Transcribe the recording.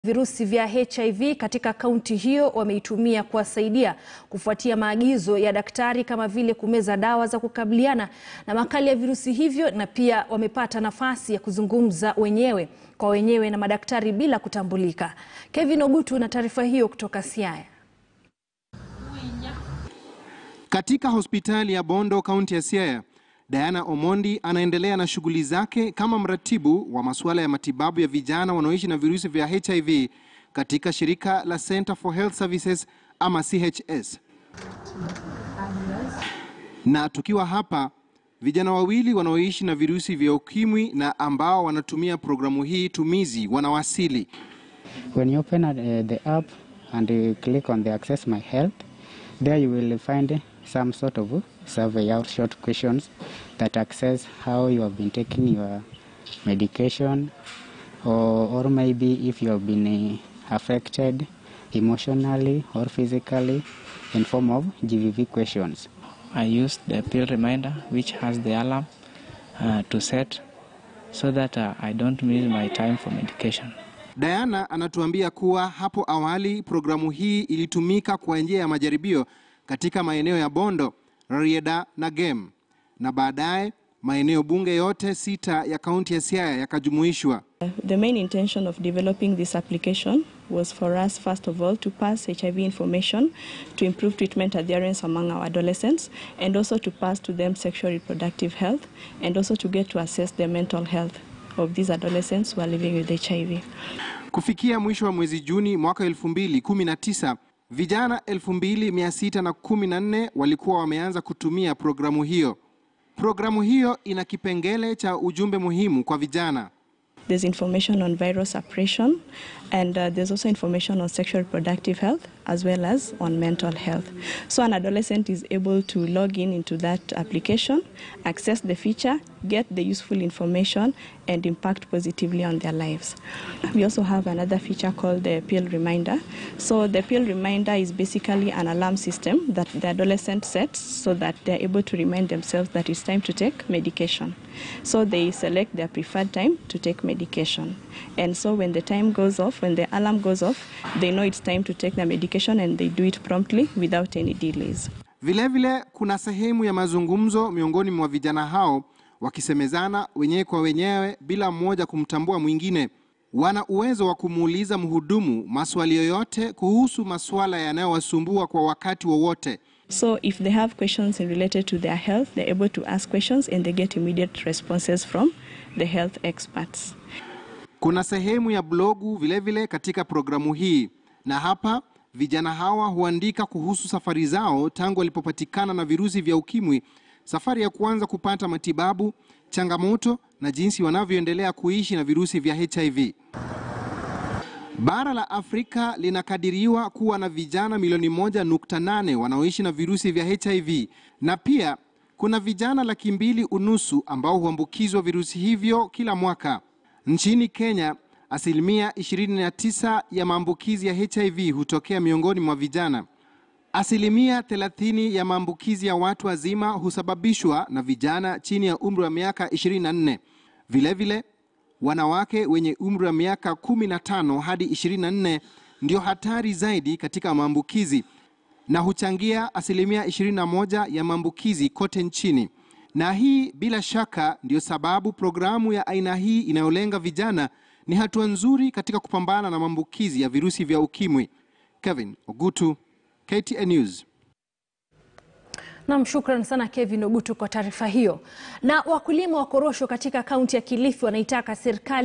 Virusi vya HIV katika kaunti hiyo wameitumia kuwasaidia kufuatia maagizo ya daktari kama vile kumeza dawa za kukabiliana na makali ya virusi hivyo na pia wamepata nafasi ya kuzungumza wenyewe kwa wenyewe na madaktari bila kutambulika. Kevin Ogutu na taarifa hiyo kutoka Siaya. Katika hospitali ya Bondo, kaunti ya Siaya, Diana Omondi anaendelea na shughuli zake kama mratibu wa masuala ya matibabu ya vijana wanaoishi na virusi vya HIV katika shirika la Center for Health Services ama CHS. Na tukiwa hapa, vijana wawili wanaoishi na virusi vya ukimwi na ambao wanatumia programu hii tumizi wanawasili. When you open uh, the app and you click on the Access My Health, there you will find some sort of survey or short questions that access how you have been taking your medication or, or maybe if you have been uh, affected emotionally or physically in form of GVV questions. I used the pill reminder which has the alarm uh, to set so that uh, I don't miss my time for medication. Diana anatuambia kuwa hapo awali programu hii ilitumika kwa njia ya majaribio katika maeneo ya Bondo, Rarieda na Gem, na baadaye maeneo bunge yote sita ya kaunti ya Siaya yakajumuishwa. The main intention of developing this application was for us, first of all, to pass HIV information to improve treatment adherence among our adolescents and also to pass to them sexual reproductive health and also to get to assess the mental health of these adolescents who are living with HIV. Kufikia mwisho wa mwezi Juni mwaka 2019, vijana 2614 walikuwa wameanza kutumia programu hiyo. Programu hiyo ina kipengele cha ujumbe muhimu kwa vijana. There's information on viral suppression and uh, there's also information on sexual reproductive health as well as on mental health. So an adolescent is able to log in into that application, access the feature, get the useful information and impact positively on their lives. We also have another feature called the pill reminder. So the pill reminder is basically an alarm system that the adolescent sets so that they're able to remind themselves that it's time to take medication. So they select their preferred time to take medication. And so when the time goes off, when the alarm goes off, they know it's time to take the medication and they do it promptly without any delays. Vilevile vile, kuna sehemu ya mazungumzo miongoni mwa vijana hao wakisemezana wenyewe kwa wenyewe bila mmoja kumtambua mwingine. Wana uwezo wa kumuuliza mhudumu maswali yoyote kuhusu masuala yanayowasumbua kwa wakati wowote. So if they have questions related to their health, they're able to ask questions and they get immediate responses from the health experts. Kuna sehemu ya blogu vilevile vile katika programu hii, na hapa vijana hawa huandika kuhusu safari zao tangu walipopatikana na virusi vya ukimwi, safari ya kuanza kupata matibabu, changamoto na jinsi wanavyoendelea kuishi na virusi vya HIV. Bara la Afrika linakadiriwa kuwa na vijana milioni moja nukta nane wanaoishi na virusi vya HIV na pia kuna vijana laki mbili unusu ambao huambukizwa virusi hivyo kila mwaka. Nchini Kenya, asilimia 29 ya maambukizi ya HIV hutokea miongoni mwa vijana. Asilimia 30 ya maambukizi ya watu wazima husababishwa na vijana chini ya umri wa miaka 24. Vilevile, wanawake wenye umri wa miaka 15 hadi 24 ndio hatari zaidi katika maambukizi na huchangia asilimia 21 ya maambukizi kote nchini. Na hii bila shaka ndiyo sababu programu ya aina hii inayolenga vijana ni hatua nzuri katika kupambana na maambukizi ya virusi vya ukimwi. Kevin Ogutu, KTN News. Nam, shukran sana Kevin Ogutu kwa taarifa hiyo. Na wakulima wa korosho katika kaunti ya Kilifi wanaitaka serikali